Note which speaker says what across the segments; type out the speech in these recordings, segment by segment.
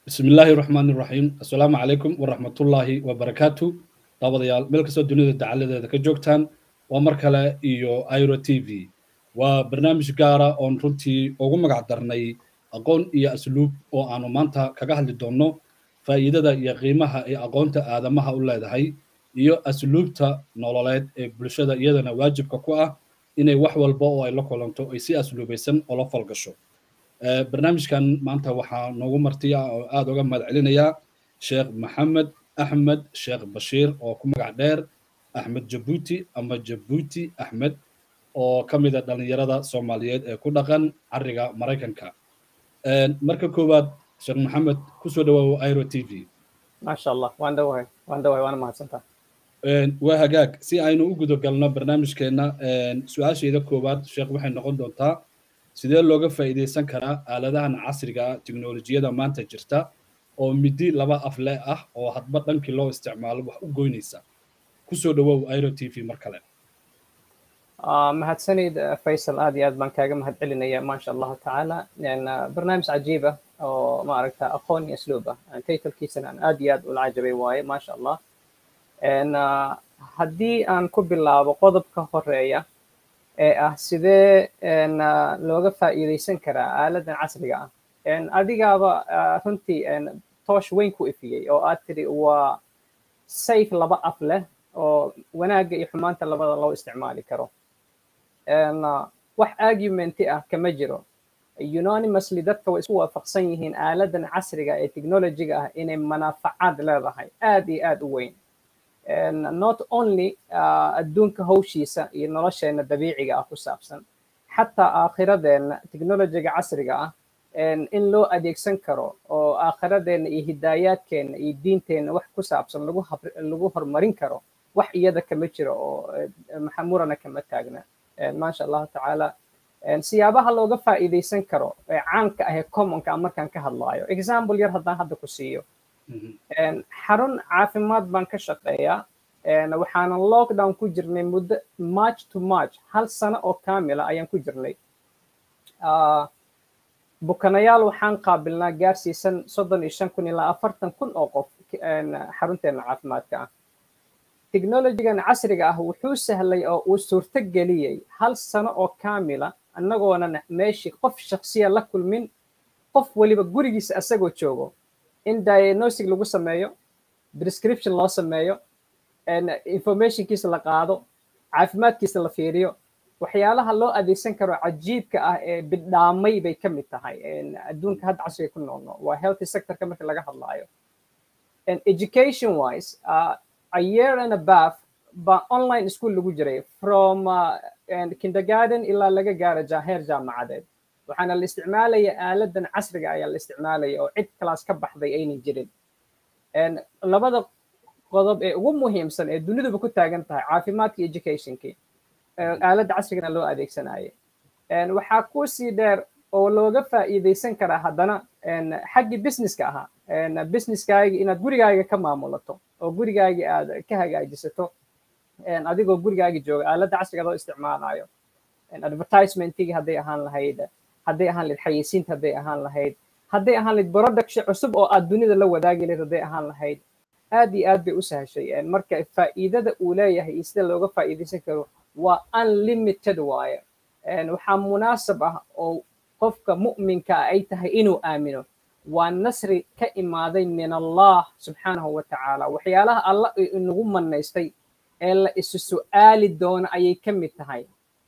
Speaker 1: bismi illaahi raxmaan iraxiim assalaamu calaykum waraxmatullaahi wabarakaatu daawadayaal meel kastoo dunida dacaladeeda ka joogtaan waa mar kale iyo iro t v waa barnaamij gaara oon runtii ugu magac darnay aqoon iyo asluub oo aanu maanta kaga hadli doonno faa'iidada iyo qiimaha ay aqoonta aadamaha u leedahay iyo asluubta nololeed ee bulshada iyadana waajibka ku ah inay wax walba oo ay la kulanto ay si asluubaysan oo la falgasho barnaamijkan maanta waxaa noogu martiya oo aada uga mahad celinayaa sheekh maxamed axmed sheekh bashiir oo ku magac dheer axmed jabuuti ama jabuuti axmed oo ka mid a dhallinyarada soomaaliyeed ee ku dhaqan cariga maraykanka marka koowaad sheekh maxamed kusoo dhawaawo iro t v
Speaker 2: maasha allah waan dhawahay waan dhawahay waana mahadsantaa
Speaker 1: waa hagaag si aynu u guda galno barnaamijkeenna su-aashayda koowaad sheekh waxay noqon doontaa sidee looga faa'iidaysan karaa aaladahan casriga ah teknolojiyada maanta jirta oo midi laba afle ah oo hadba dhankii loo isticmaalo wax u goynaysa kusoo dhawow iro t v mar kale
Speaker 2: mahadsanid faysal aad iyo aad baan kaaga mahad celinaya maasha allahu tacaala barnaamij cajiib ah oo maaragta aqoon iyo asluub ah taytalkiisana aan aad iyo aad ula cajabay waaye maasha allah haddii aan ku bilaabo qodobka horeeya ee ah sidee looga faa'iidaysan karaa aaladan casriga ah adigaaba runtii toosh weyn ku ifiyey oo aad tiri waa sayf laba af leh oo wanaagga iyo xumaanta labada loo isticmaali karo wax argumenti ah kama jiro unanimously dadka way isku waafaqsan yihiin aaladan casriga ee technologiga ah inay manaafacaad leedahay aad iyo aad u weyn not only adduunka hawshiisa iyo nolosheena dabiiciga ah ku saabsan xataa aakhiradeenna technologiga casriga ah in loo adeegsan karo oo aakhiradeenna iyo hidaayaadkeenna iyo diinteenna wax ku saabsan lagu lagu horumarin karo wax iyada kama jiro oo maxamurana kama taagna maasha allahu tacaala siyaabaha looga faa'iidaysan karo ee caanka ah ee commonka ah markaan ka hadlaayo example yar haddaan hadda ku siiyo xarun caafimaad baan ka shaqeeyaa waxaanan lockdown ku jirnay muddo march to march hal sano oo kaamila ayaan ku jirnay bukanayaal waxaan qaabilnaa gaarsiisan soddon iyo shan kun ilaa afartan kun oo qof xarunteena caafimaadka ah technologigan casriga ah wuxuu sahlay oo uu suurto geliyey hal sano oo kaamila annagoonan meeshii qof shaksiya la kulmin qof weliba gurigiisa asagoo joogo in diagnostic lagu sameeyo prescription loo sameeyo informationkiisa la qaado caafimaadkiisa la fiiriyo waxyaalaha loo adeegsan karo cajiibka ah ee bidhaamay bay ka mid tahay adduunka hadda casriga ku noolno waa healthy sectorka marka laga hadlaayo education wise a year and a bath baa online school lagu jiray from kindergarten ilaa laga gaaro heer jaamacadeed waxaana la isticmaalaya aaladan casriga ayaa la isticmaalaya oo cid kalaas ka baxday aynan jirin labada qodob ee ugu muhiimsan ee duniduba ku taagan tahay caafimaadka educationkii aaladda casrigana loo adeegsanaya waxaa kusii dheer oo looga faa'iidaysan karaa haddana xaggii businesska ahaa businesskaaga inaad gurigaaga ka maamulato oo gurigaaga aad ka hagaajisato adigoo gurigaaga jooga aaladda casriga loo isticmaalayo advertisementigii hadday ahaan lahayd hadday ahaan lahayd xayeysiinta hadday ahaan lahayd hadday ahaan lahayd production cusub oo aad dunida la wadaagi lahayd hadday ahaan lahayd aad iyo aad bay u sahashay marka faa'iidada uu leeyahay iyo sida looga faa'iidaysan karo waa unlimited waaye waxaa munaasab ah oo qofka mu'minka ah ay tahay inuu aamino waa nasri ka imaaday min allah subxaanahu wa tacaala waxyaalaha alla inagu manaystay ee la isu su'aali doono ayay ka mid tahay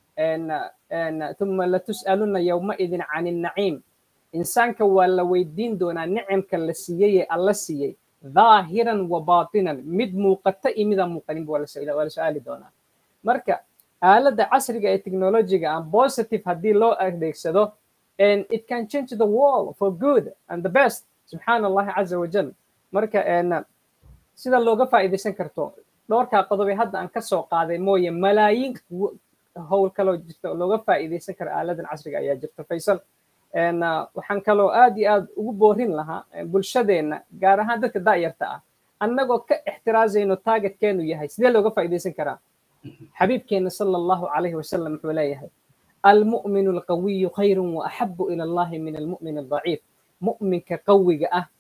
Speaker 2: uma latus'aluna yowmaidin can innaciim insaanka waa la weydiin doonaa nicamka la siiyey ee alla siiyey dhaahiran wa baatinan mid muuqata iyo midaan muuqaninba waa la su'aali doonaa marka aaladda casriga ee technologiga ah positive haddii loo adeegsado it can change the world for good and the best subxaana allahi caza wajal marka sida looga faa'iidaysan karto dhowrkaa qodob ee hadda aan ka soo qaaday mooye malaayiin howl kaloo jirta oo looga faa'iidaysan karo aaladan casriga ayaa jirta faysal waxaan kaloo aad iyo aad ugu boorin lahaa bulshadeenna gaar ahaan dadka daayarta ah annagoo ka ixtiraazayno targetkeenu yahay sidee looga faa'iidaysan karaa xabiibkeena sala allahu calayhi wasalam wuxuu leeyahay almu'minu alqawiyu khayrun wa axabu ila allahi min almu'min aldaciif mu'minka qawiga ah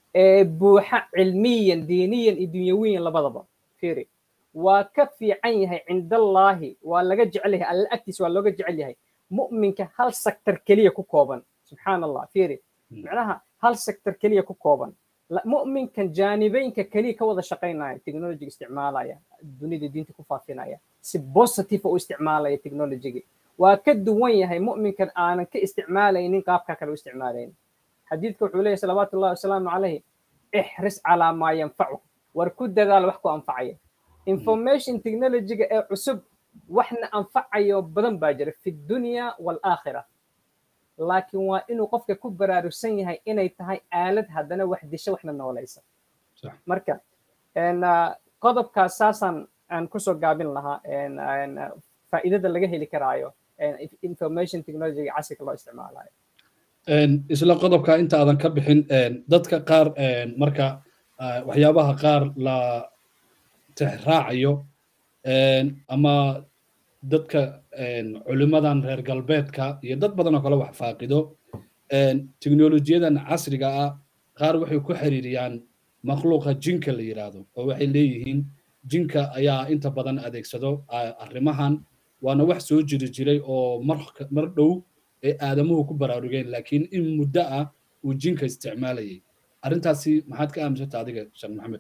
Speaker 2: ee buuxa cilmiyan diiniyan iyo dunyawiyan labadaba fiiri waa ka fiican yahay cindallaahi waa laga jecel yahay alla agtiisa waa looga jecel yahay mu'minka hal sektor keliya ku kooban subxaan allah fiiri macnaha hal sektor keliya ku kooban mu'minkan jaanibeynka keliya ka wada shaqaynaya technologiga isticmaalaya dunida diinta ku faafinaya si positive u isticmaalaya technologiga waa ka duwan yahay mu'minkan aanan ka isticmaalaynin qaabka kale u isticmaalayn xadiidka wuxuu leeyahy salawaatu ullahi wasalaamu calayhi ixris calaa maa yanfacu war ku dadaal wax ku anfacaya information technologiga ee cusub waxna anfacayo badan baa jira fi dunya waalaakhira laakiin waa inuu qofka ku baraarugsan yahay inay tahay aalad haddana wax disho waxna noolaysa marka qodobkaas saasaan aan kusoo gaabin lahaa faa'iidada laga heli karaayo information technology casriga loo isticmaalayo
Speaker 1: isla qodobka inta aadan ka bixin dadka qaar marka waxyaabaha qaar la tixraacayo ama dadka culimadan reer galbeedka iyo dad badan oo kale wax faaqido teknolojiyadan casriga ah qaar waxay ku xiriiriyaan makhluuqa jinka la yidhaahdo oo waxay leeyihiin jinka ayaa inta badan adeegsado arrimahan waana wax soo jiri jiray oo mar dhow ee aadamuhu ku baraarugeen laakiin in muddo ah uu jinka isticmaalayay arrintaasi maxaad ka aaminsanta adiga sheekh maxamed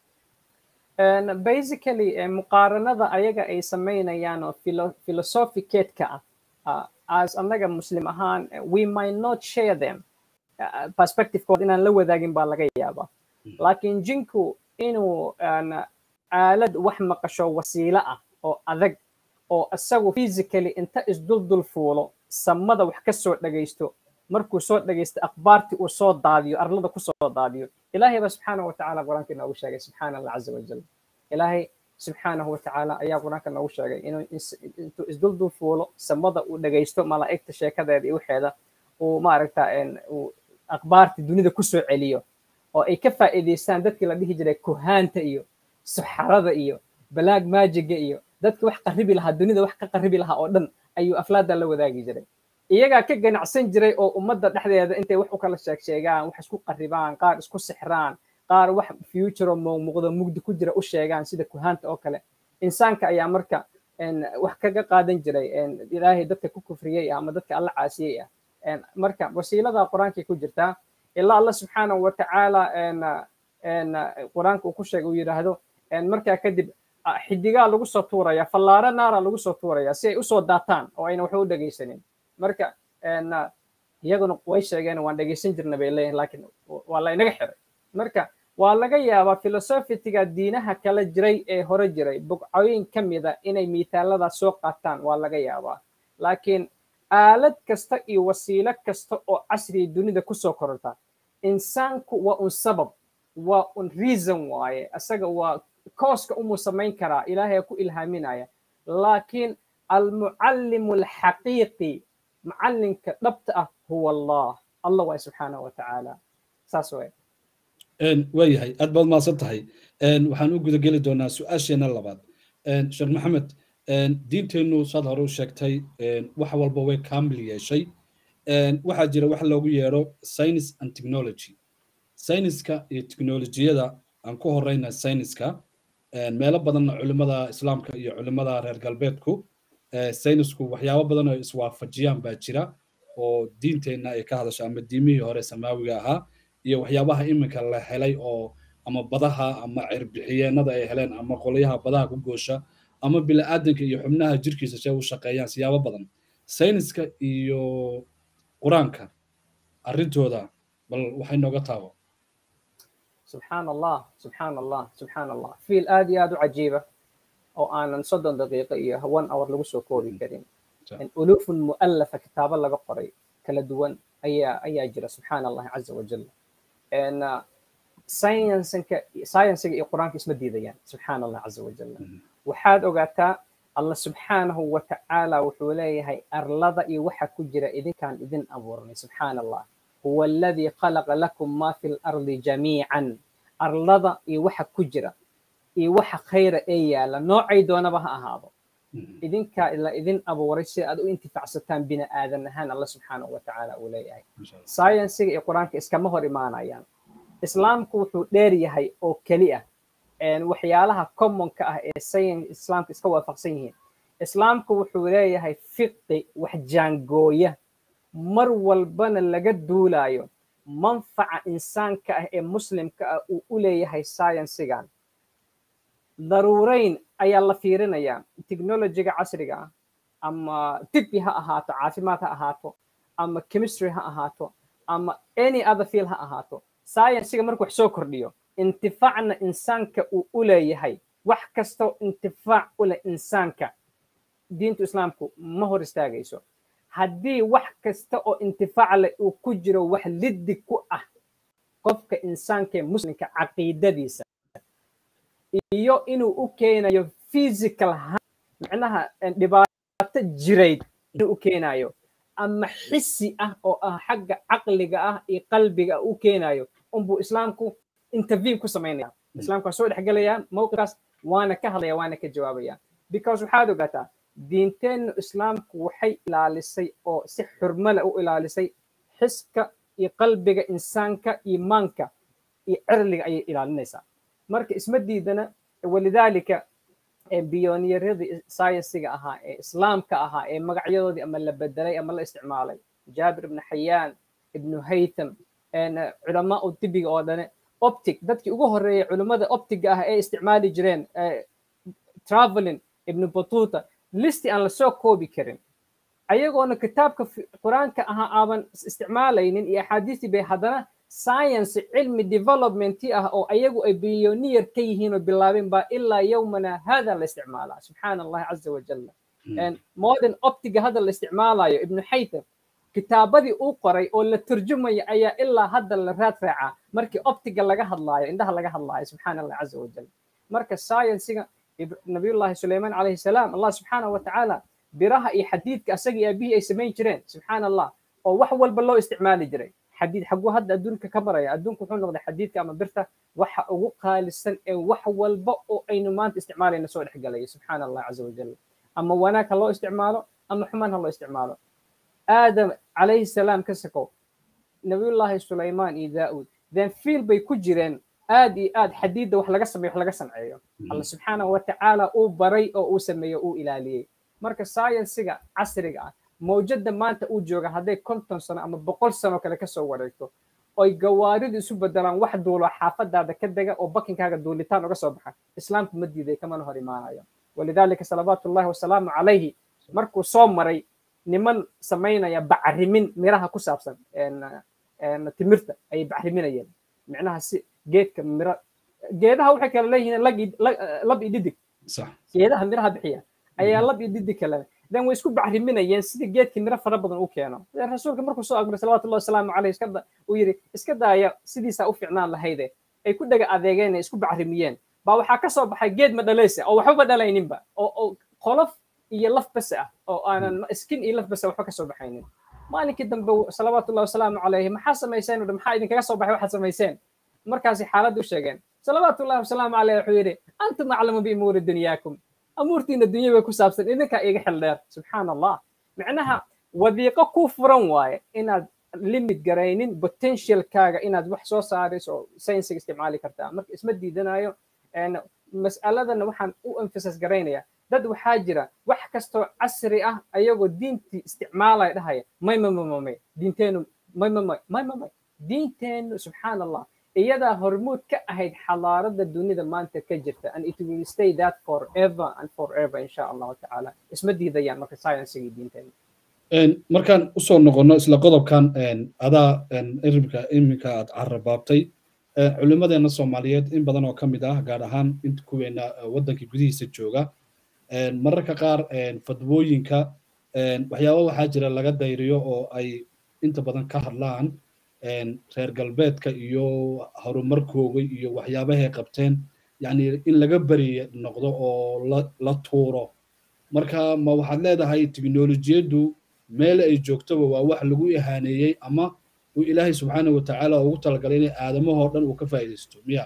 Speaker 2: basically muqaaranada ayaga ay samaynayaan oo philosophicateka ah as annaga muslim ahaan we might not share them perspectivekood inaan la wadaagin baa laga yaabaa laakiin jinku inuu aalad wax maqasho wasiilo ah oo adag oo isagu physically inta isduldul fuulo samada wax ka soo dhagaysto markuu soo dhagaysto akhbaartii uu soo daadiyo arlada ku soo daadiyo ilaahay baa subxaanahu watacaala qur-aanka inoogu sheegay subxaana allah caza wajal ilaahay subxaanahu watacaala ayaa qur-aanka noogu sheegay inuu intuu isduldul fuulo samada uu dhagaysto malaa'igta sheekadeeda iyo waxeeda uu maaragta uu akhbaartii dunida ku soo celiyo oo ay ka faa'iidaystaan dadkii la dhihi jiray kuhaanta iyo suxarada iyo balaag maajiga iyo dadki wax qaribi lahaa dunida wax ka qaribi lahaa oo dhan ayuu aflaada la wadaagi jiray iyagaa ka ganacsan jiray oo ummadda dhexdeeda intay wax u kala sheeg sheegaan wax isku qaribaan qaar isku sixraan qaar wax future oo muuqdo mugdi ku jira u sheegaan sida kuhaanta oo kale insaanka ayaa marka wax kaga qaadan jiray ilaahay dadka ku kufriyey ama dadka alla caasiyey ah marka wasiilada qur-aankay ku jirtaa ilaa allah subxaanahu watacaala qur-aanka uu ku sheegay uu yidhaahdo markaa kadib xidigaa lagu soo tuuraya fallaaro naara lagu soo tuuraya si ay usoo daataan oo ayna waxba u dhegaysanin marka iyaguna way sheegeen waan dhegaysan jirna bay leeyihin laakiin waa la inaga xiray marka waa laga yaabaa filosofitiga diinaha kala jiray ee hore jiray bugcooyin ka mida inay miitaaladaas soo qaataan waa laga yaabaa laakiin aalad kasta iyo wasiilo kasta oo casriga dunida kusoo kororta insaanku waa un sabab waa un reason waaye isaga waa kooska umuu samayn karaa ilaahay ku ilhaaminaya laakiin almucallimu alxaqiiqi macallinka dhabta ah huwa allah allah waay subxaanahu watacaala saas waay
Speaker 1: waayahay aad baad mahadsan tahay waxaan u guda geli doonaa su-aasheena labaad sheekh maxamed diinteennu saad hore u sheegtay wax walba way kaamil yeeshay waxaa jira wax loogu yeedho science and technology sayniska iyo teknolojiyada aan ku horeyna sayniska meelo badanna culimmada islaamka iyo culimmada reer galbeedku saynisku waxyaabo badan oo iswaafajiyaan baa jira oo diinteenna ay ka hadasho ama diimihii hore samaawiga ahaa iyo waxyaabaha iminka la helay oo ama badaha ama cirbixiyeenada ay heleen ama qolyaha badaha ku goosha ama bini'aadanka iyo xubnaha jirkiisa see u shaqeeyaan siyaabo badan sayniska iyo qur-aanka arrintooda bal waxay nooga taabo
Speaker 2: subxaan allah subxaan allah subxaan allah fiil aad iyo aad u cajiiba oo aanan soddon daqiiqo iyo one hour lagu soo koobi karin ulufun mu'allafa kitaabo laga qoray kala duwan ayaa ayaa jira subxaan allahi caza wajal sciencinka sciensiga iyo qur-aanka isma diidayaan subxaan allah caza wajal waxaad ogaataa allah subxaanahu wa tacaala wuxuu leeyahay arlada iyo waxa ku jira idinkaan idin abuurnay subxaan allah huwa aladii khalaqa lakum ma fi lardi jamiican arlada iyo waxa ku jira iyo waxa khayra ee yaala noocay doonaba ha ahaado idinkaa la idin abuuray si aad u intifacsataan bini aadan ahaan allah subxaanahu wa tacaala uu leeyahay sciensiga iyo qur-aanka iskama hor imaanayaan islaamku wuxuu dheer yahay oo keli ah waxyaalaha commonka ah ee sayin islaamka iska waafaqsan yihiin islaamku wuxuu leeyahay fiqi wax jaangooya mar walbana laga duulayo manfaca insaanka ah ee muslimka ah uu u leeyahay sciensigan daruurayn ayaa la fiirinayaa technologiga casriga ah ama tibbi ha ahaato caafimaad ha ahaato ama chemistry ha ahaato ama any other field ha ahaato sciensiga markuu wax soo kordhiyo intifaacna insaanka uu u leeyahay wax kastoo intifaac u leh insaanka diintu islaamku ma hor istaagayso haddii wax kasta oo intifaac leh uu ku jiro wax liddi ku ah qofka insaanka ee muslimka caqiidadiisa iyo inuu u keenayo physical macnaha dhibaato jirayd inuu u keenayo ama xisi ah oo ah xagga caqliga ah iyo qalbiga u keenayo unbuu islaamku intervene ku samaynaya islaamku waa soo dhexgelaya mowqifkaas waana ka hadlaya waana ka jawaabaya because waxaad ogaataa diinteennu islaamku waxay ilaalisay oo si xurmale u ilaalisay xiska iyo qalbiga insaanka iimaanka iyo cirliga ayay ilaalinaysaa marka isma diidana walidaalika biyoniyaradii sciensiga ahaa ee islaamka ahaa ee magacyadoodii ama la bedelay ama la isticmaalay jaabir ibnu xayaan ibnu haytham culamaa u dibiga oo dhane optic dadkii ugu horreeyay culimmada optiga ah ee isticmaali jireen traveling ibnu batuta listi aan lasoo koobi karin ayagoona kitaabka qur-aanka ahaa aaban isticmaalaynin iyo axaadiistii bay haddana science cilmi developmentii ah oo ayagu ay billioneer ka yihiin oo bilaabeen baa ilaa yowmana hada la isticmaalaa subxaana allahi caza wajalla modern optiga hadda la isticmaalayo ibnu xaytham kitaabadii uu qoray oo la turjumaya ayaa ilaa hadda la raad raacaa markii optiga laga hadlaayo indhaha laga hadlaayo subxaana allahi caza wajal marka sciensiga nabiyullahi suleyman calayhi salaam allah subxaanahu watacaala biraha iyo xadiidka asagii aabihii ay samayn jireen subxaana allah oo wax walba loo isticmaali jiray xadiid xaguu hadda adduunka ka maraya adduunku wuxuu noqday xadiidka ama birta waxa ugu qaalisan ee wax walba oo aynu maanta isticmaalayna soo dhexgalaya subxaana allah caza wajal ama wanaag ha loo isticmaalo ama xumaan ha loo isticmaalo aadam calayhi salaam ka sakow nabiyullaahi sulaymaan iyo daa'uud then fiil bay ku jireen aad iyo aad xadiidda wax laga sameeyo wax laga sanceeyo alla subxaanahu watacaala uu baray oo uu sameeyo uu ilaaliyey marka sciensiga casriga ah mawjadda maanta uu jooga hadday konton sano ama boqol sano kale kasoo wareegto oy gawaaridu isu bedelaan wax duulo xaafadaada ka dega oo bakinkaaga duulitaan uga soo baxa islaamku ma diiday kamana hor imaanayo walidaalika salawaatu ullahi wasalaamu calayhi markuu soo maray niman samaynaya bacrimin miraha ku saabsan timirta ayay bacriminayeen micnaha si geedka miro geedaha waxay kale leeyihiin lab iyo didig geedaha miraha bixiya ayaa lab iyo didig kale dan way isku bacriminayeen sidii geedkii miro fara badan u keeno rasuulka markuu soo agmaray salawatullahi wasalaamu caleyh iska uu yidhi iska daaya sidiisaa u ficnaan lahayde ay ku dhaga adeegeen ay isku bacrimiyeen baa waxaa ka soo baxay geed ma dhalaysa oo waxbaba dhalayninba oo qolof iyo laf bas ah oo aanan skin iyo laf bas waxba ka soo baxaynin maalinkii dambe salawaatullahi wasalaamu calayhi maxaa samayseen maxaa idinkaga soo baxay waxaad samayseen markaasi xaaladda u sheegeen salawaatullahi wasalaamu caleyh wuxuu yidhi antum aclamu biumuuri dunyaakum amuurtiina dunyada ku saabsan idinkaa iga xil dheer subxaana allah micnaha wadiiqo ku furan waaye inaad limit garaynin potentialkaaga inaad wax soo saarayso oo saynsiga isticmaali kartaa marka isma diidanayo mas'aladana waxaan u emphasis garaynayaa dad waxaa jira wax kastoo casri ah ayagoo diintii isticmaalaya dhahaya may may may may diinteenu may may may may may may diinteenu subxaana allah iyadaa hormuud ka ahayd xadaarada dunida maanta ka jirta and it will stay that forever and forever insha allahu tacaala isma diidayaan marka sciensigii diinteena
Speaker 1: markaan usoo noqono isla qodobkan adaa irimka iminka aad carabaabtay culimadeena soomaaliyeed in badan oo ka mid ah gaar ahaan inta kuweena waddanka gudihiisa jooga mararka qaar fadwooyinka waxyaaba waxaa jira laga dayriyo oo ay inta badan ka hadlaan reer galbeedka iyo horumarkooga iyo waxyaabahay qabteen yani in laga beri noqdo oo la tuuro marka ma waxaad leedahay teknolojiyaddu meel ay joogtoba waa wax lagu ihaaneeyey ama uu ilaahay subxaanahu watacaala ugu talagalay inay aadamahoo dhan uu ka faa'iidaysto miya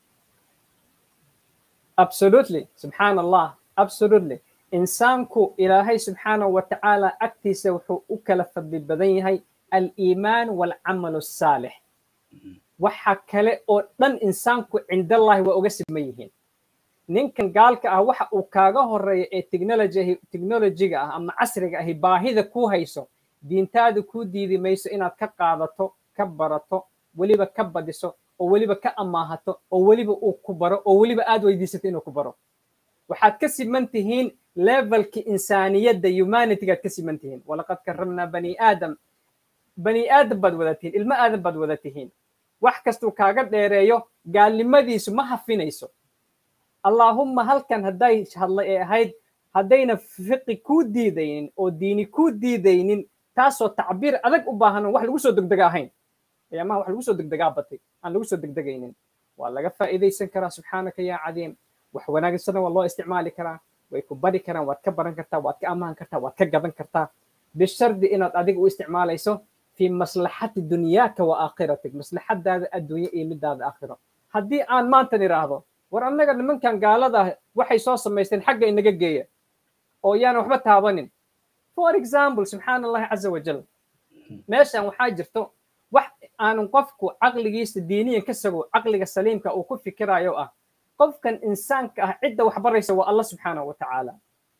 Speaker 2: absolutely subxaan allah absolutely insaanku ilaahay subxaanahu watacaala agtiisa wuxuu u kala fadli badan yahay aliimaan walcamal asaalix waxa kale oo dhan insaanku cindallahi waa uga siman yihiin ninkan gaalka ah waxa uu kaaga horeeya ee technology technologyga ah ama casriga ahi baahida kuu hayso diintaada kuu diidi mayso inaad ka qaadato ka barato weliba ka badiso oo weliba ka amaahato oo weliba uu ku baro oo weliba aad weydiisato inuu ku baro waxaad ka siman tihiin levelki insaaniyadda humanitygaad ka siman tihiin walaqad karamnaa bani aadam bani aadam baad wada tihiin ilmo aadam baad wada tihiin wax kastuu kaaga dheereeyo gaalnimadiisu ma hafinayso allaahumma halkan hadday hadlay ee ahayd haddayna fiqi kuu diidaynin oo diini kuu diidaynin taasoo tacbiir adag u baahan wax lagu soo degdega ahayn ayaamaha wax lagu soo degdegaa batay aan lagu soo degdegaynin waa laga faa'iidaysan karaa subxaanaka yaa cadiim wax wanaagsana waa loo isticmaali karaa way ku bari karaan waad ka baran kartaa waad ka ammaan kartaa waad ka gadan kartaa bishardi inaad adiga u isticmaalayso fi maslaxati dunyaaka wa aakhiratik maslaxadaada adduunye iyo midaada aakhiro haddii aan maantan idhaahdo war annaga nimankan gaalada ah waxay soo samaysteen xagga inaga geeya oo yaan waxba taabanin for example subxaana allahi caza wajal meeshan waxaa jirto wax aanan qofku caqligiisa diiniyan ka sago caqliga saliimka uu ku fikirayo ah qofkan insaanka ah cidda wax baraysa waa allah subxaanahu wa tacaala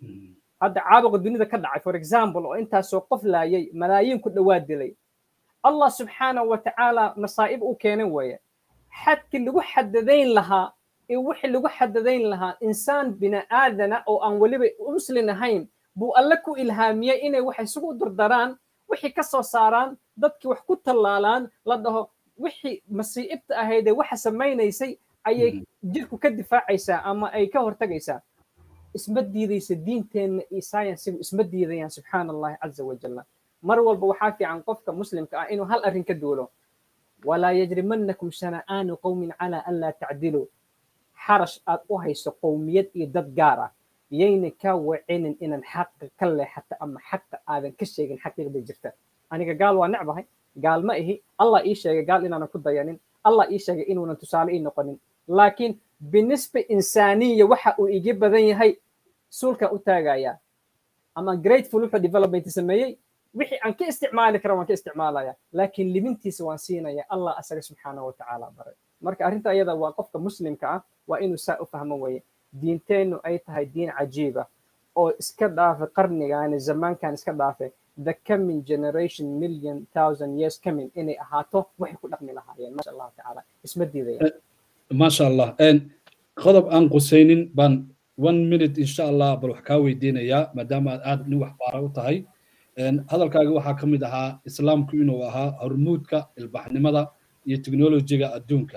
Speaker 2: hadda caabuqa dunida ka dhacay for example oo intaasoo qof laayay malaayiin ku dhowaad dilay allah subxaanahu wa tacaala masaa'ib u keenan weeye xadkii lagu xadadayn lahaa iyo wixii lagu xadadayn lahaa insaan bini aadana oo aan weliba muslin ahayn buu alle ku ilhaamiyey inay wax isugu dardaraan wixii ka soo saaraan dadkii wax ku tallaalaan la dhaho wixii masiibta ahaydee waxa samaynaysay ayay jirku ka difaacaysaa ama ay ka hortagaysaa isma diidaysa diinteenna iyo sciensigu isma diidayaan subxaana allahi caza wajalla mar walba waxaa fiican qofka muslimka ah inuu hal arrin ka duulo walaa yajrimannakum shana'aanu qowmin calaa an laa tacdiluu xarash aad u hayso qowmiyad iyo dad gaar ah yayna kaa wacinin inaan xaqa ka leexato ama xaqa aadan ka sheegin xaqiiqda jirta aniga gaal waa necbahay gaal ma ihi allah ii sheegay gaal inaanan ku dayanin allah ii sheegay inuunan tusaale ii noqonin laakiin binisba insaaniya waxa uu igi badan yahay suulkan u taagayaa ama grateful wuxuu development sameeyey wixii aan ka isticmaali kara waan ka isticmaalaya laakiin limintiisa waan siinaya allah asaga subxaanahu watacaala baray marka arrinta ayada waa qofka muslimka ah waa inuu saa u fahmo weeye diinteennu ay tahay diin cajiiba oo iska dhaafe qarnigaani zamaankan iska dhaafe the coming generation million thousand years coming inay ahaato waxay ku dhaqmi lahaayeen maasha allahu tacaala isma diidaya
Speaker 1: maasha allah qodob aan qusaynin baan one minute insha allah bal wax kaa weydiinayaa maadaama aad aad nin wax baara u tahay hadalkaaga waxaa ka mid ahaa islaamku inuu ahaa hormuudka ilbaxnimada iyo teknolojiga adduunka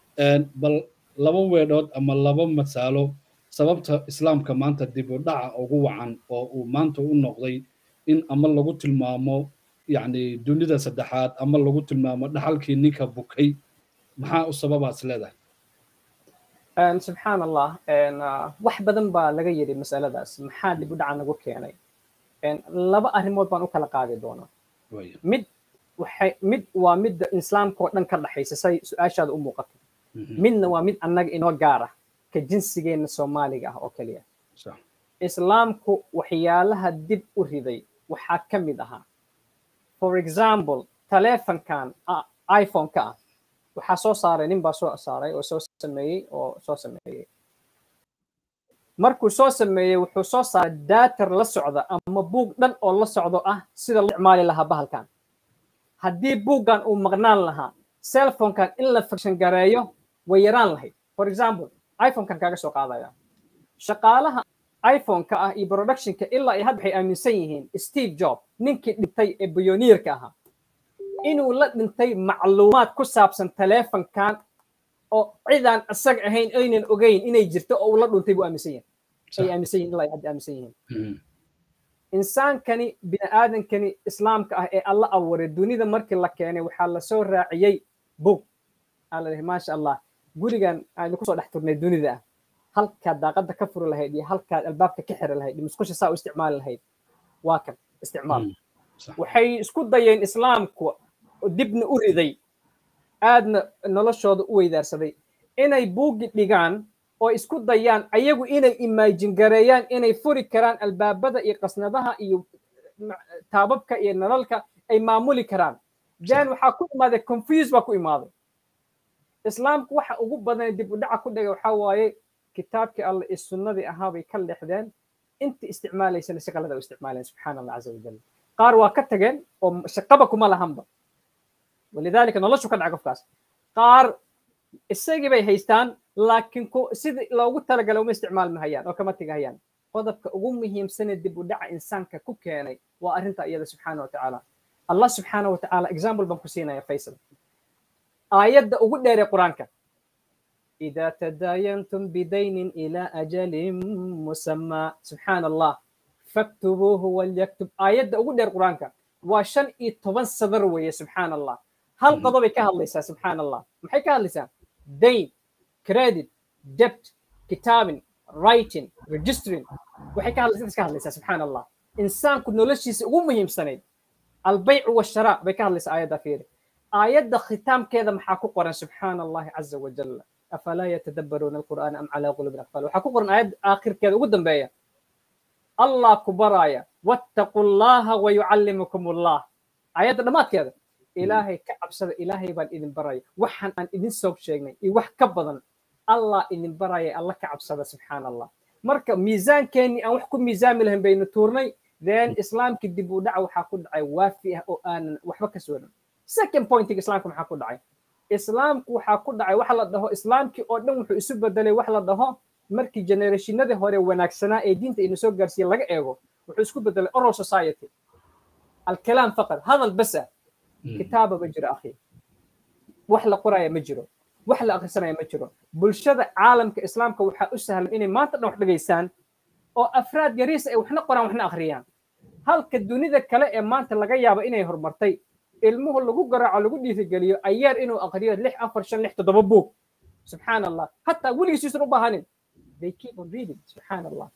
Speaker 1: bal laba weedhood ama laba masaalo sababta islaamka maanta dib u dhaca ugu wacan oo uu maanta u noqday in ama lagu tilmaamo yacni dunida saddexaad ama lagu tilmaamo dhaxalkii ninka bukay maxaa u sababaas leedahay
Speaker 2: subxaan allah wax badan baa laga yidhi masaladaas maxaa dib u dhaca nagu keenay laba arrimood baan u kala qaadi doonaa mid waxay mid waa midda islaamka oo dhan ka dhaxaysa say su-aashaada u muuqato midna waa mid annaga inoo gaar ah ka jinsigeenna soomaaliga ah oo keliya islaamku waxyaalaha dib u riday waxaa ka mid ahaa for example taleefankan iphone-ka ah waxaa soo saaray nin baa soo saaray oo soo sameeyey oo soo sameeyey markuu soo sameeyey wuxuu soo saaray daatar la socda ama buug dhan oo la socdo ah sida loo isticmaali lahaa bahalkan haddii buuggan uu maqnaan lahaa cellphone-kan in la fakshan gareeyo way yaraan lahayd for example iphone-kan kaaga soo qaadaya shaqaalaha iphone-ka ah iyo productionka ilaa ay hadda waxay aaminsan yihiin steve job ninkii dhintay ee biyoniirka ahaa inuu la dhintay macluumaad ku saabsan taleefankan oo cidaan isaga ahayn aynan ogeyn inay jirto oo uu la dhuntay buu aaminsan yahay ay aaminsan yihin ilaa ay hadda aaminsan yihiin insaankani bini aadankani islaamka ah ee alla abuuray dunida markii la keenay waxaa lasoo raaciyey bug aa la dhihi maasha allah gurigan aynu kusoo dhex turnay dunida ah halkaad daaqadda ka furi lahayd iyo halkaad albaabka ka xiri lahayd musqusha saa u isticmaali lahayd waa kan isticmaal waxay isku dayeen islaamku dibna u riday aadna noloshooda u weydaarsaday inay buugi dhigaan oo isku dayaan ayagu inay imaajin gareeyaan inay furi karaan albaabada iyo qasnadaha iyo taababka iyo nalalka ay maamuli karaan jan waxaa ku imaaday confuse baa ku imaaday islaamku waxa ugu badan dib u dhaca ku dhigay waxaa waaye kitaabkii alle iyo sunnadii ahaa bay ka leexdeen intii isticmaalaysana si qalada u isticmaaleen subxaana allah caza wajal qaar waa ka tageen oo shaqaba kuma lahanba walidaalika noloshu ka dhaca qofkaas qaar isagii bay haystaan laakiin sidii loogu talagalay uma isticmaalmahayaan oo kama tegahayaan qodobka ugu muhiimsane dib u dhaca insaanka ku keenay waa arrinta iyada subxaana wa tacaala allah subxaana wa tacaala example baan ku siinaya faysal aayadda ugu dheeree qur-aanka إذا تداينتم بدين إلى أجل مسمى سبحان الله فاكتبوه وليكتب آيات أقول القرآن وشن إتوان صدر ويا سبحان الله هل قضى كهالليسا سبحان الله محي كهالليسا دين كريدت دبت كتاب رايتين ريجسترين وحي كهالليسا كهالليسا سبحان الله إنسان كنا لشيس أمهم سنين البيع والشراء بكهالليسا آيات فيري آيات ختام كذا محاكو قرآن سبحان الله عز وجل أفلا يتدبرون القرآن أم على قلوب أقفال وحكو قرآن آيات آخر كذا قدام بيا الله كبرايا واتقوا الله ويعلمكم الله آيات دمات كذا إلهي كعب سد إلهي بان إذن برايا وحن أن إذن سوق شيء يوح كبضن الله إذن برايا الله كعب سد سبحان الله مركب ميزان كاني أو حكم ميزان لهم بين التورني ذن إسلام كدب ودعوا حاكو دعي وافيه أو آن وحبك سورن second point إسلامكم حاكو دعي islaamku waxaa ku dhacay waxa la dhaho islaamkii oo dhan wuxuu isu bedelay wax la dhaho markii generationadii hore wanaagsanaa ee diinta ina soo gaarsiiye laga eego wuxuu isku bedelay oral society alkalaam faqad hadal basa kitaaba ma jiro akhi wax la qoraya ma jiro wax la akhrisanaya ma jiro bulshada caalamka islaamka waxaa u sahlan inay maanta dhan wax dhegaystaan oo afraad yariis ay waxna qoraan waxna akhriyaan halka dunida kale ee maanta laga yaabo inay horumartay ilmuhu lagu garaaco lagu dhiirigeliyo ayaar inuu aqriyo lix afar shan lix toddoba buug subxaan allah hataa weligiisiisan u baahanin they keep on reading subxaan allah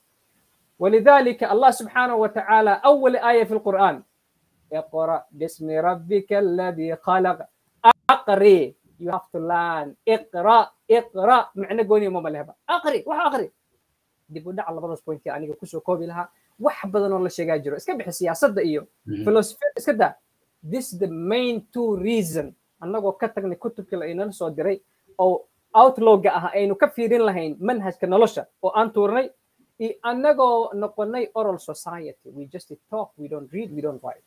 Speaker 2: ولذلك الله سبحانه وتعالى أول آية في القرآن اقرأ باسم ربك الذي خلق أقري you have to learn اقرأ اقرأ معنى قوني ماما لهبا أقري وح أقري دي بودا على بعض بوينتي أنا كوسو كوبي لها wax badan oo la sheegaa jiro iska bixi siyaasadda iyo philosophy iska daa this is the main two reason annagoo ka tagnay kutubkii la inala soo diray oo outlogga ah aynu ka fiirin lahayn manhajka nolosha oo aan tuurnay iyo annagoo noqonay oral society we just talk we don't read we don't write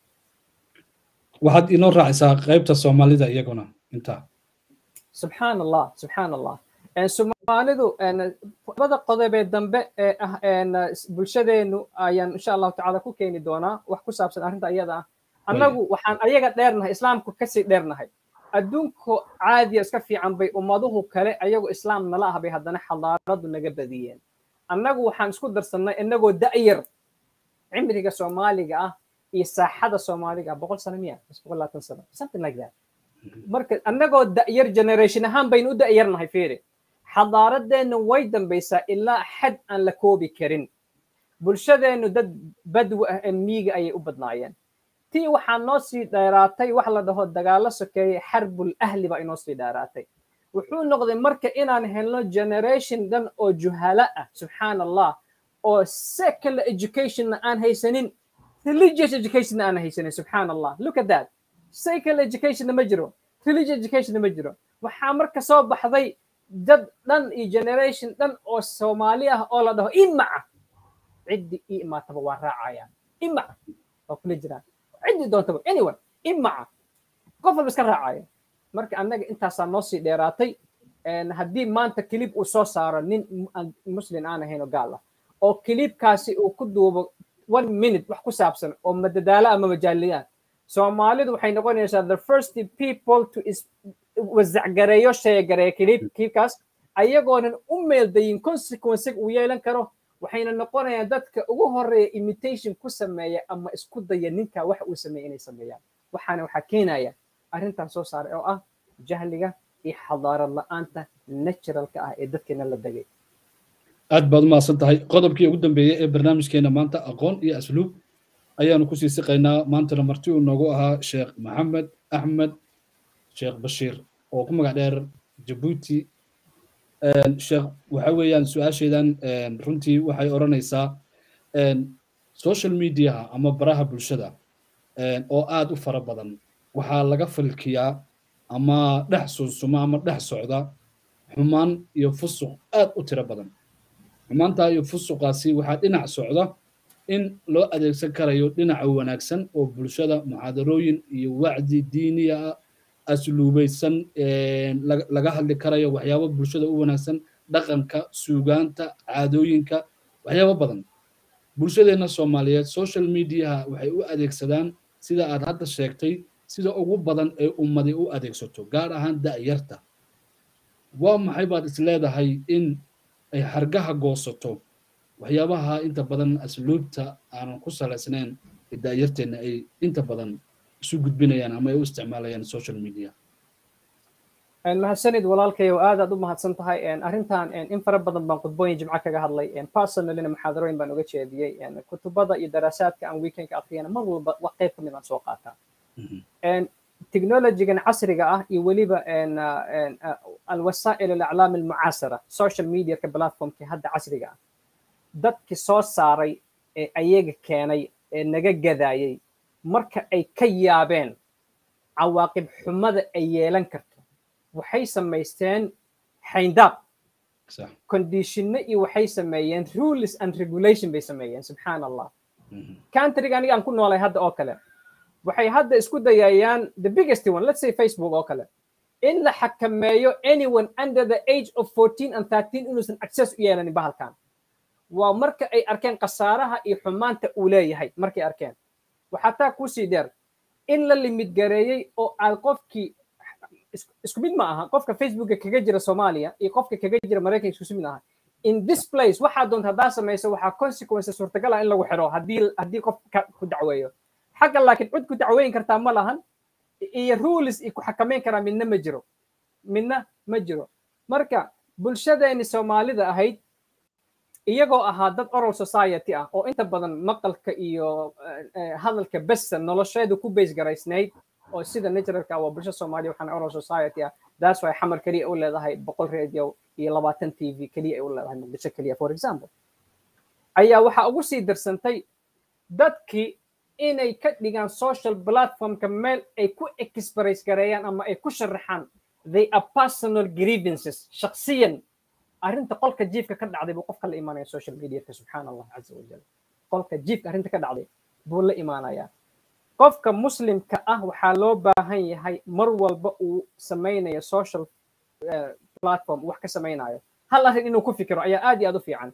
Speaker 1: waxaad inoo raacaysaa qaybta soomaalida iyaguna intaa
Speaker 2: subxaan allah subxaan allah soomaalidu labada qodobee dambe ee ah bulshadeenu ayaan insha allahu tacaala ku keeni doonaa wax ku saabsan arrinta iyada ah annagu waxaan ayaga dheernahay islaamku kasii dheernahay adduunku caadiya iska fiican bay ummaduhu kale ayagu islaam nala ah bay haddana xadaaradu naga badiyeen annagu waxaan isku darsannay inagoo da'yar cimriga soomaaliga ah iyo saaxada soomaaliga ah boqol sano miya boqol labaatan sano something like that marka annagoo da'yar generation ahaan baynu u da'yarnahay fiiri xadaaradeenna way dambaysaa ilaa xad aan la koobi karin bulshadeennu dad badwi ah ee miiga ayay u badnaayeen tii waxaa noo sii dheeraatay wax la dhaho dagaalo sokeeye xarbul ahli baa inoo sii dheeraatay wuxuu noqday marka inaan helno generation dhan oo juhala ah subxaan allah oo secular educationna aan haysanin religious educationna aan haysanin subxaan allah look at that secular educationna ma jiro religious educationna ma jiro waxaa marka soo baxday dad dhan iyo generation dhan oo soomaali ah oo la dhaho imaca ciddii ii imaataba waa raacayaan imaca waa kula jiraan ciddii doontaba anyone imaca qof walba iska raacaya marka annaga intaasaa noo sii dheeraatay haddii maanta kilib uu soo saaro nin muslim aan ahayn oo gaal ah oo kilibkaasi uu ku duubo one minute wax ku saabsan oo madadaalo ama majaaliyaan soomaalidu waxay noqonaysaa the first people to wasacgareeyo sheegareeya kilib kilibkaas ayagoonan u meeldayin consequence uu yeelan karo waxayna noqonayaan dadka ugu horeeya imitation ku sameeya ama isku daya ninka wax uu sameeya inay sameeyaan waxaana waxaa keenaya arrintan soo saaray oo ah jahliga iyo xadaarad la-aanta naturalka ah ee dadkeena la degay
Speaker 1: aad baad u mahadsan tahay qodobkii ugu dambeeyey ee barnaamijkeena maanta aqoon iyo asluub ayaanu kusii siqaynaa maantana marti uu noogu ahaa sheekh maxamed axmed sheekh bashiir oo ku magac dheer jabuuti sheekh waxa weeyaan su-aasheedan runtii waxay odhanaysaa social mediaha ama baraha bulshada oo aad u fara badan waxaa laga falkiyaa ama dhex sunsuma ama dhex socda xumaan iyo fusuq aad u tiro badan xumaantaa iyo fusuqaasi waxaa dhinac socda in loo adeegsan karayo dhinaca wanaagsan oo bulshada muxaadarooyin iyo wacdi diiniya ah asluubaysan laga hadli karayo waxyaabo bulshada u wanaagsan dhaqanka suugaanta caadooyinka waxyaabo badan bulshadeenna soomaaliyeed social mediaha waxay u adeegsadaan sida aad hadda sheegtay sida ugu badan ee ummadi u adeegsato gaar ahaan da'yarta waa maxay baad is leedahay in ay hargaha goosato waxyaabaha inta badan asluubta aanan ku salaysnayn ee da'yarteenna ay inta badan isu gudbinayaan ama ay u isticmaalayaan social media
Speaker 2: mahadsanid walaalkayow aad aad u mahadsan tahay arrintan in fara badan baan khudbooyin jimco kaga hadlay personalina muxaadarooyin baan uga jeediyey kutubada iyo daraasaadka aan weekendka akhriyana mar walba wax qayb ka mid aan soo qaataa technologigan casriga ah iyo weliba alwasaa'il alaclaam almucaasara social mediaka platformkii hadda casriga ah dadkii soo saaray ee ayaga keenay ee naga gadaayay marka ay ka yaabeen cawaaqib xumada ay yeelan karto waxay samaysteen xayndaab conditionno iyo waxay sameeyeen rules and regulation bay sameeyeen subxaan allah countryga aniga aan ku noolay hadda oo kale waxay hadda isku dayayaan the biggest one let's say facebook oo kale in la xakameeyo anyone under the age of 14 and 13 inuusan access u yeelanin bahalkan waa marka ay arkeen khasaaraha iyo xumaanta uu leeyahay markay arkeen waxaa taa kusii dheer in la limid gareeyey oo aad qofkii isku mid ma aha qofka facebooka kaga jira soomaaliya iyo qofka kaga jira maraykanka isku mid aha in this place waxaa doonta haddaa samayso waxaa consequences suurtagal ah in lagu xiro haddii haddii qof ku dacweeyo xagga laakiin cid ku dacweyn kartaa ma lahan iyo rules iyo ku xakameyn karaa midna ma jiro midna ma jiro marka bulshadeeni soomaalida ahayd iyagoo ahaa dad oral society ah oo inta badan maqalka iyo hadalka besa nolosheedu ku base garaysnayd oo sida naturalka waa bulsha soomaaliya waxaana oral society ah that's why xamar keliya u leedahay boqol radio iyo labaatan t v keliya ay u leedahay muqdisho keliya for example ayaa waxaa ugu sii darsantay dadkii inay ka dhigaan social platformka meel ay ku express gareeyaan ama ay ku sharaxaan they are personal grievances shakhsiyan arrinta qolka jiifka ka dhacday buu qofka la imaanaya social mediaka subxaan allah caza wajal qolka jiifka arrinta ka dhacday buu la imaanayaa qofka muslimka ah waxaa loo baahan yahay mar walba uu samaynayo social platform wax ka samaynayo hal arrin inuu ku fikiro ayaa aad iyo aad u fiican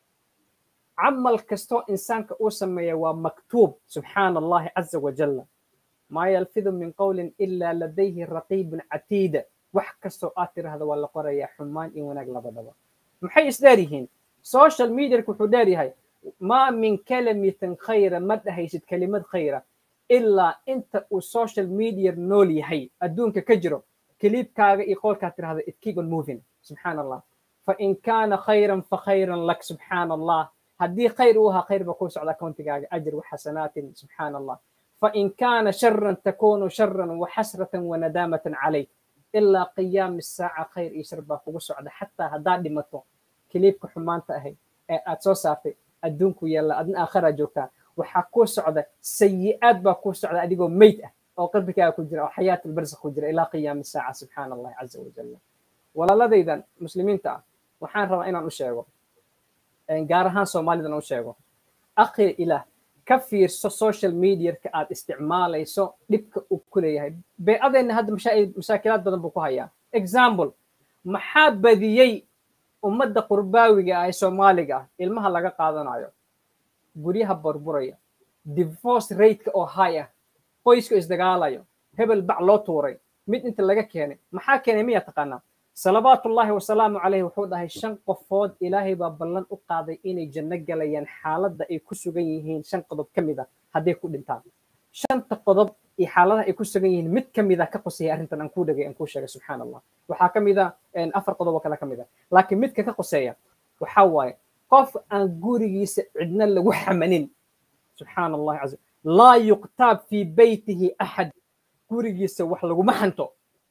Speaker 2: camal kastoo insaanka uu sameeya waa maktuub subxaan allahi caza wajalla maa yalfidu min qowlin ilaa ladayhi raqiibun catiida wax kastoo aad tirahda waa la qorayaa xumaan iyo wanaag labadaba maxay isdheer yihiin social mediaka wuxuu dheer yahay maa min kalamitin khayra ma dhahaysid kelimad khayra ilaa inta uu social media nool yahay adduunka ka jiro kiliibkaaga iyo qowlkaa tirahda it keep on moving subxaan allah fain kaana khayran fakhayran lak subxaan allah haddii khayr uu ahaa khayr ba kuu socda countigaaga ajr waxasanaatin subxaan allah fain kaana sharan takunu sharan waxasratan wanadaamatan calayk ilaa qiyaami saaca khayr iyo shar baa kugu socda xataa haddaad dhimato kiliibka xumaanta ahayd ee aad soo saartay adduunku yaalla adna aakharaa joogtaa waxaa kuu socda sayi'aad baa kuu socda adigoo meyd ah oo qalbigaaga ku jira oo xayaat albarzakh ku jira ilaa qiyaami saaca subxaana allahi caza wajalla walaaladaydan muslimiinta ah waxaan rabaa inaan u sheego gaar ahaan soomaalidan u sheego akhi ilaah ka fiirso social mediaka aad isticmaalayso dhibka uu ku leeyahay beecadeenna hadda mashaakilaad badan buu ku hayaa example maxaa badiyey ummadda qurbaawiga ah ee soomaaliga ah ilmaha laga qaadanayo guryaha burburaya divorce rateka oo high ah qoyska isdagaalayo hebel bac loo tuuray mid inta laga keenay maxaa keenay miyaa taqaanaa salawaatullaahi wasalaamu calayhi wuxuu dhahay shan qofood ilaahay baa ballan u qaaday inay janno galayaan xaaladda ay ku sugan yihiin shan qodob ka mid a hadday ku dhintaan shanta qodob iyo xaaladaha ay ku sugan yihiin mid ka mid a ka qoseeya arrintan aan kuu dhagay aan kuu sheegay subxaan allah waxaa ka mid a afar qodob oo kale ka mid a laakiin midka ka qoseeya waxaa waaye qof aan gurigiisa cidna lagu xamanin subxaan allahi caza laa yuqtaab fii beytihi axad gurigiisa wax laguma xanto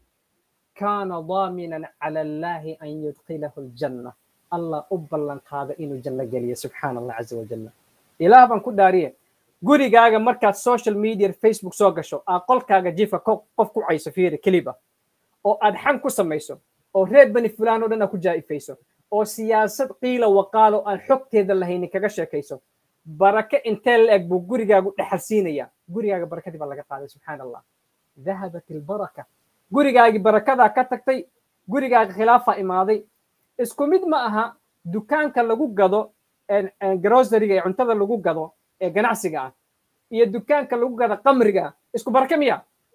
Speaker 2: kaana daaminan cala allaahi an yudkilahu aljanna allah u ballan qaada inuu janno geliyo subxaana allah caza wajalla ilaah baan ku dhaariye gurigaaga markaad social media facebook soo gasho aa qolkaaga jiifka qof ku cayso fiiri keliba oo aad xan ku samayso oo reer bani fulaan oo dhan aad ku jaa'ifayso oo siyaasad qiila waqaalo aan xogteeda lahaynin kaga sheekayso barake intee la eg buu gurigaagu dhexal siinaya gurigaaga barakadii baa laga qaaday subxaan allah dahabat ilbaraka gurigaagii barakadaa ka tagtay gurigaaga khilaafaa imaaday isku mid ma aha dukaanka lagu gado grosariga ee cuntada lagu gado ee ganacsiga ah iyo dukaanka lagu gado qamriga isku baraka miya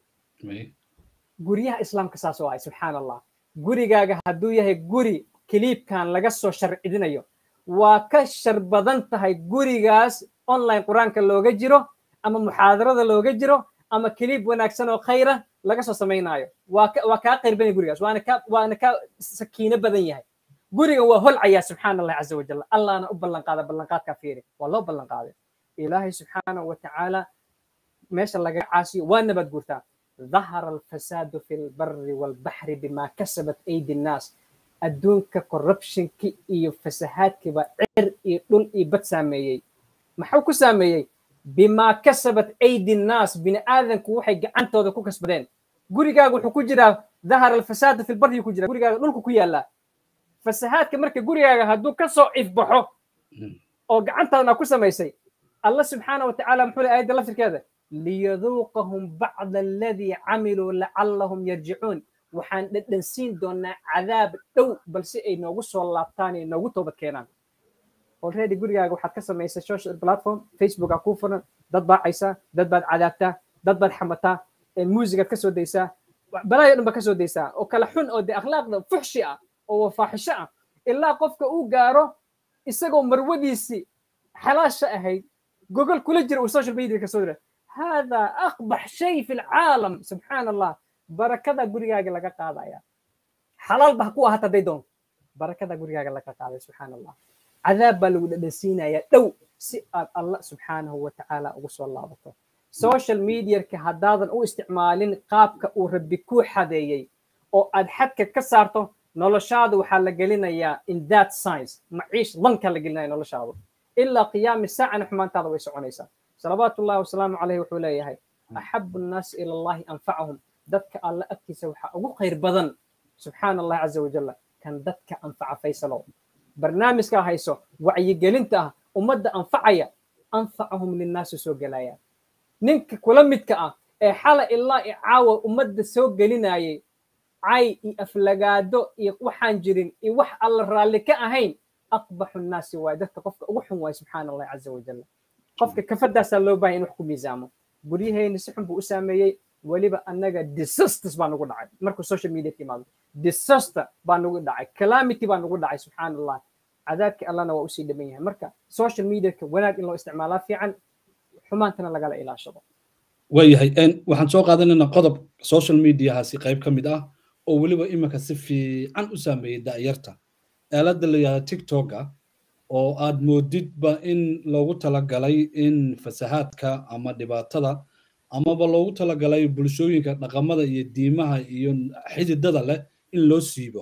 Speaker 2: guryaha islaamka saas oo ah subxaan allah gurigaaga hadduu yahay guri kiliibkan laga soo sharcidinayo waa ka shar badan tahay gurigaas online qur-aanka looga jiro ama muxaadarada looga jiro ama kiliib wanaagsan oo khayra laga soo samaynaayo waa kaa qayr badan gurigaas waana ka waana ka sakiino badan yahay gurigan waa holcayaa subxaana allah caza wajal allahna u ballan qaada ballanqaadkaa fiiri waa loo ballan qaaday ilaahay subxaanahu wa tacaala meesha laga caasiyo waa nabad guurtaa ظهر الفساد في البر والبحر بما كسبت أيدي الناس adduunka corruptionki iyo fasahaadkiiba cir iyo dhul iyo bad saameeyey maxuu ku saameeyey bimaa kasabat aydi nnaas bini aadanku waxay gacantooda ku kasbadeen gurigaaga wuxuu ku jiraa dahara alfasaadu fi lbarri ku jira gurigaaga dhulku ku yaallaa fasahaadka marka gurigaaga hadduu ka soo ifbaxo oo gacantaadna ku samaysay allah subxaana wa tacaala muxuu le aayadda laftirkeeda liyaduuqahum bacda aladii camiluu lacallahum yarjicuun waxaan dhadhansiin doonaa cadaab dhow balse ay noogu soo laabtaan ay noogu toobad keenaan already gurigaaga waxaad ka samaysay social platform facebookaa kuu furan dad baa caysaa dad baad cadaabtaa dad baad xamataa muusigaad ka soo daysaa balaayo dhan baad ka soo daysaa oo kala xun oo dee akhlaaqda fuxshi ah oo faaxisho ah ilaa qofka uu gaaro isagoo marwadiisii xalaasha ahayd gogol kula jira uu social media ka soo dira hada aqbax shay fi lcaalam subxaan allah barakada gurigaaga laga qaadaya xalaal ba ku ahata hadday doonto barakada gurigaaga laga qaaday subxaan allah cadaab baa lagu dhadhansiinaya dhow si aad allah subxaanahu wa tacaala ugu soo laabato social mediarka haddaadan u isticmaalin qaabka uu rabbi kuu xadeeyey oo aad xadka ka saarto noloshaada waxaa la gelinayaa in that science maciish lanka la gelinaya noloshaadu ilaa qiyaami saacana xumaantaada way soconaysaa salawaatu ullahi wasalaamu caleyh wuxuu leeyahay axabu nnaasi ila allahi anfacahum dadka alla agtiisa waxaa ugu khayr badan subxaana allah caza wajalla kan dadka anfaca faysalow barnaamijkaa hayso wacyigelinta ah ummadda anfacaya anfacahum linnaasi soo gelaya ninka kula midka ah ee xala ilaa i caawa ummadda soo gelinayay cay iyo aflagaado iyo waxaan jirin iyo wax alla raalli ka ahayn aqbaxu nnaasi waaye dadka qofka ugu xun waaye subxaana allahi caza wajalla qofka kafadaasaa loo bahay in wax ku miisaamo guryaheenna si xun buu u saameeyey weliba annaga disasters baa nagu dhacay markuu social media ka imaado disaster baa nagu dhacay calamity baa nagu dhacay subxaan allah cadaabkii allana waa usii dhaman yahay marka social mediaka wanaag in loo isticmaalaa fiican xumaantana lagala ilaashado
Speaker 1: waayahay waxaan soo qaadanaynaa qodob social mediahaasi qayb ka mid ah oo weliba iminka si fiican u saameeyey da'yarta aaladda la yihahda tiktoka oo aad moodidba in loogu talagalay in fasahaadka ama dhibaatada amaba loogu talagalay bulshooyinka dhaqamada iyo diimaha iyo xididada leh in loo siibo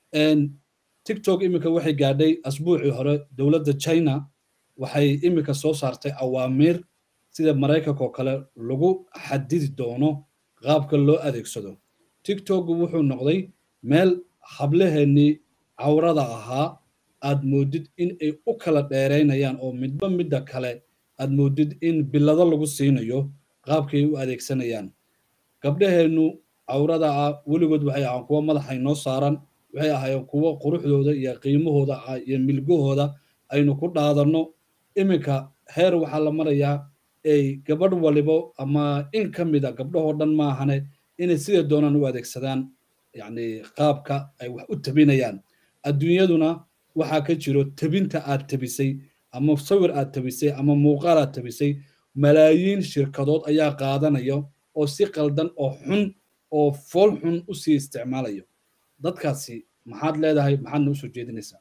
Speaker 1: tiktok iminka waxay gaadhay asbuucii hore dowladda china waxay iminka soo saartay awaamiir sida maraykanka oo kale lagu xadidi doono qaabka loo adeegsado tiktok wuxuu noqday meel hablaheennii cawrada ahaa aad moodid in ay u kala dheeraynayaan oo midba midda kale aad moodid in bilado lagu siinayo qaabkay u adeegsanayaan gabdhaheennu cawrada ah weligood waxay ahaan kuwo madaxay noo saaran waxay ahaayeen kuwo quruxdooda iyo qiimahooda ah iyo milgahooda aynu ku dhaadanno iminka heer waxaa la marayaa ay gabadh walibo ama in ka mida gabdhahoo dhan maahane inay sida doonaan u adeegsadaan yacni qaabka ay wax u tabinayaan adduunyaduna waxaa ka jiro tabinta aad tabisay ama sawir aad tabisay ama muuqaal aad tabisay malaayiin shirkadood ayaa qaadanaya oo si qaldan oo xun oo fool xun u sii isticmaalayo dadkaasi maxaad leedahay maxaadna usoo jeedinaysaa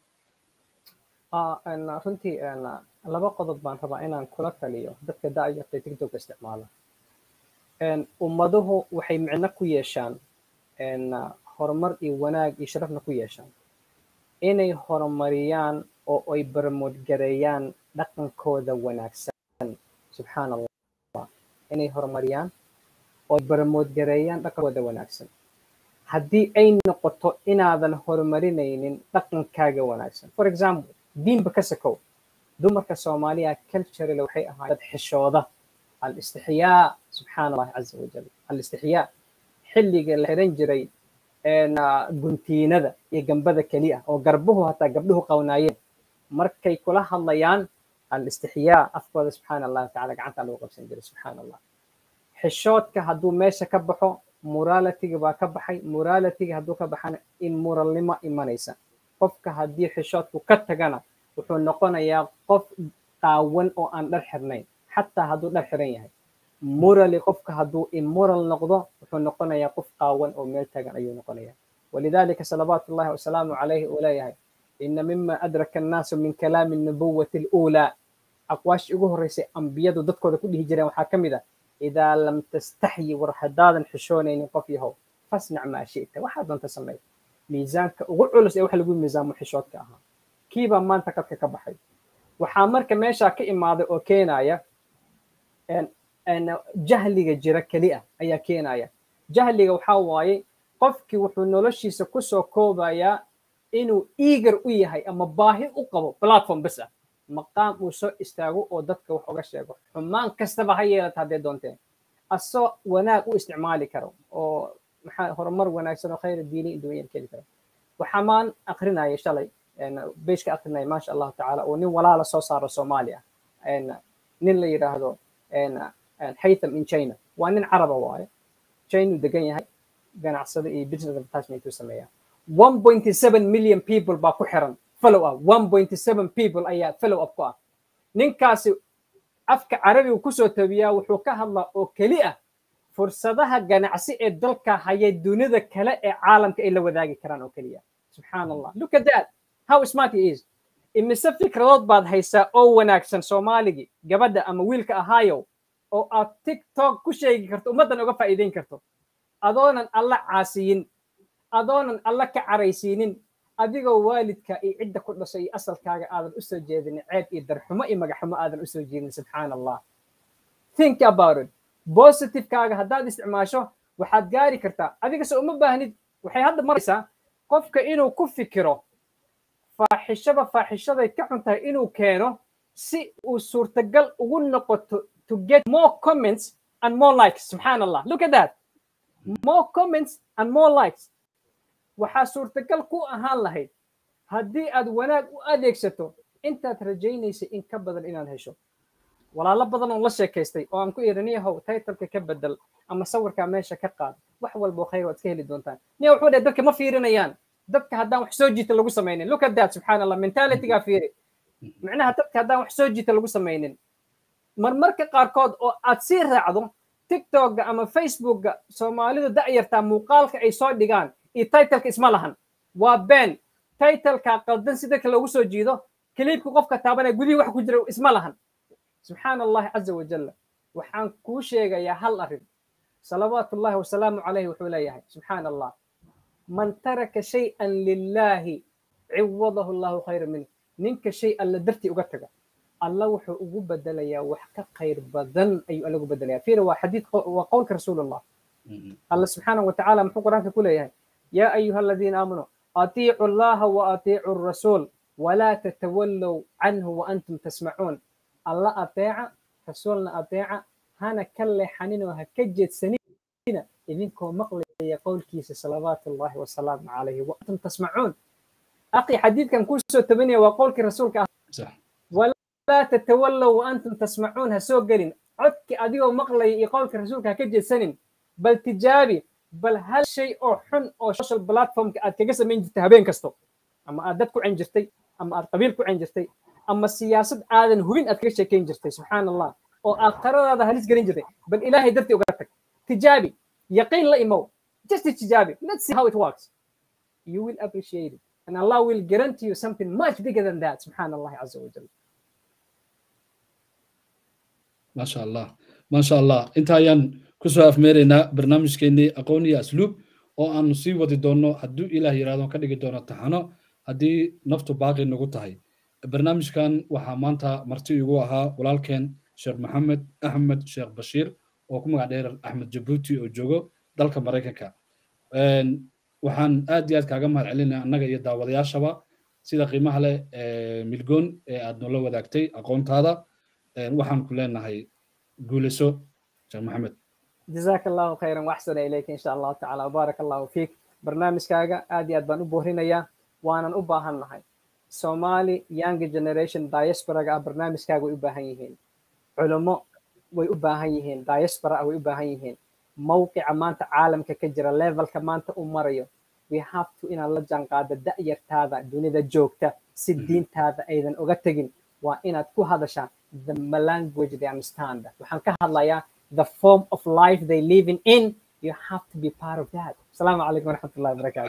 Speaker 2: runtii laba qodob baan rabaa inaan kula taliyo dadka da'yarta tiktoka isticmaala ummaduhu waxay micno ku yeeshaan horumar iyo wanaag iyo sharafna ku yeeshaan inay horumariyaan oo ay barmoodgareeyaan dhaqankooda wanaagsan subxaan allah inay horumariyaan oo ay barmoodgareeyaan dhaqankooda wanaagsan haddii ay noqoto inaadan horumarinaynin dhaqankaaga wanaagsan for example diinba ka sakow dumarka soomaaliya culturally waxay ahaa dad xishooda alistixyaa subxaana allahi caza wajal alistixyaa xilliga la xiran jiray guntiinada iyo gambada keliya oo garbuhu hataa gabdhuhu qawnaayeen markay kula hadlayaan alistixyaa afkooda subxaana allahu tacala gacanta lagu qabsan jiray subxaana allah xishoodka hadduu meesha ka baxo moralitiga baa ka baxay moralitiga hadduu ka baxana immoralnimo imanaysa qofka haddii xishoodku ka tagana wuxuu noqonayaa qof qaawan oo aan dhar xirnayn xataa hadduu dhar xiran yahay morally qofka hadduu immoral noqdo wuxuu noqonayaa qof qaawan oo meel tagan ayuu noqonayaa walidalika salawaatu llahi wasalaamu calayhi uu leeyahay ina mima adraka annaasu min kalaami nubuwati aluulaa aqwaashii ugu horreysay ambiyadu dadkooda ku dhihi jireen waxaa ka mid ah idaa lam tastaxyi war haddaadan xishoonaynin qof yahow fasnac maa shi'ta waxaa doonta sameey miisaanka ugu culus ee wax lagu miisaamo xishoodka ahaa kiibaa maanta qadka ka baxay waxaa marka meeshaa ka imaaday oo keenaya jahliga jira keli ah ayaa keenaya jahliga waxaa waaye qofkii wuxuu noloshiisa kusoo koobayaa inuu eager u yahay ama baahi u qabo platform bes ah maqaam uu soo istaago oo dadka wax uga sheego xumaan kastaba ha yeelata haddee doonteen asoo wanaag u isticmaali karo oo maxaa horumar wanaagsan oo khayra diini adduunyada keli karo waxaa maan akrinaya shalay beyshka akrinaya maasha allahu tacaala oo nin walaala soo saaro soomaaliya nin la yidhaahdo haytham in china waa nin caraba waaye china degan yahay ganacsada iyo business advertisement uu sameeyaa one point seven million people baa ku xiran follow up one point seven people ayaa follow up ku ah ninkaasi afka carabiga kusoo tabiyaa wuxuu ka hadlaa oo keli ah fursadaha ganacsi ee dalka haya dunida kale ee caalamka ay la wadaagi karaan oo keliya subxaan allah look at that how smart he is imise fikradood baad haysaa oo wanaagsan soomaaligii gabadha ama wiilka ahaayow oo aad tiktok ku sheegi karto ummaddan uga faa'iideyn karto adoonan alla caasiyin adoonan alla ka caraysiinin adigoo waalidka iyo cidda ku dhashay iyo asalkaaga aadan u soo jeedinin ceeb iyo darxumo iyo magaxumo aadan u soo jeedin subxaan allah think about it positivekaaga haddaad isticmaasho waxaad gaari kartaa adigase uma baahnid waxay hadda maraysaa qofka inuu ku fikiro faaxishaba faaxishaday ka xun tahay inuu keeno si uu suurtagal ugu noqoto to get more comments and more likes subxaan allah look at that more comments and more likes waxaa suurtagal ku ahaan lahayd haddii aad wanaag u adeegsato intaad rajaynaysa in ka badan inaad hesho walaalo badan oo la sheekaystay oo aan ku iri niyahow taytalka ka bedel ama sawirkaa meesha ka qaad wax walbo khayr waad iska heli doontaan niya wuxuu dhahay dadka ma fiirinayaan dadka haddaan wax soo jiita lagu samaynin look at that subxaan allah mentalitygaa fiiri micnaha dadka haddaan wax soo jiita lagu samaynin marmarka qaarkood oo aad sii raacdo tiktokga ama facebookga soomaalidu da'yartaa muuqaalka ay soo dhigaan iyo titleka isma lahan waa been titleka qaldan si dadka loogu soo jiido kiliibka qofka taabanaya gudihii wax ku jira isma lahan subxaana allahi caza wajalla waxaan kuu sheegayaa hal arrin salawaatu ullahi wasalaamu calayhi wuxuu leeyahay subxaana allah man taraka shay-an lilaahi ciwadahu allahu khayra minh ninka shay alla dartii uga taga alla wuxuu ugu bedelayaa wax ka khayr badan ayuu alla ugu bedelaya fiira waa xadiid waa qowlka rasuulullah alla subxaana wa tacaala muxuu qur-aanka ku leeyahay yaa ayuha aladiina aamanuu atiicu allaha wa atiicu rasuul walaa tatawallow canhu wa antum tasmacuun alla ateeca rasuulna ateeca hana ka leexaninoo ha ka jeedsanina idinkoo maqlaya qowlkiisa salawaatu ullahi wasalaamu calayhi wa antum tasmacuun aqi xadiidkan kuusoo tabanaya waa qowlkii rasuulka ah walaa tatawallow wa antum tasmacuun ha soo gelin codki adigoo maqlaya iyo qowlka rasuulka ha ka jeedsanin bal tijaabi bal hal shay oo xun oo social platformka aad kaga samayn jirtay habeen kasto ama aad dad ku cen jirtay ama aad qabiil ku cen jirtay ama siyaasad aadan hubin aad kaga sheekayn jirtay subxaan allah oo aakhiradaada halis gelin jirtay bal ilaahay dartii uga tag tijaabi yaqiin la imow just tijaabi let's see how it works you will appreciate it and allah will guarantee you something much bigger than that subxaan allah caza wajal
Speaker 1: maasha allah maasha allah inta ayaan kusoo afmeeraynaa barnaamijkeennii aqoon iyo asluub oo aanu sii wadi doonno hadduu ilaah yidhahdo ka dhigi doono taxano haddii naftu baaqi nagu tahay barnaamijkan waxaa maanta marti igu ahaa walaalkeen sheekh maxamed axmed sheekh bashiir oo ku magac dheer axmed jabuuti oo joogo dalka maraykanka waxaan aad iyo aad kaaga mahad celinaya annaga iyo daawadayaashaba sida qiimaha leh milgoon ee aad noola wadaagtay aqoontaada waxaan ku leenahay guulayso sheekh maxamed
Speaker 2: جزاك الله خيرا واحسن اليك ان شاء الله تعالى وبارك الله فيك برنامجكaaga aad iyo aad baan u boorinayaa waanan u baahan nahay somali young generation diasporaga ah barnaamijkaaga way u baahan yihiin culummo way u baahan yihiin diaspora way u baahan yihiin mawqica maanta caalamka ka jira levelka maanta uu marayo we have to inaad la jaanqaada da'yartaada dunida joogta si diintaada aydan uga tegin waa inaad ku hadashaa the language they understand waxaan ka hadlayaa the form of life they living in you have to be part of that السلام عليكم ورحمه الله وبركاته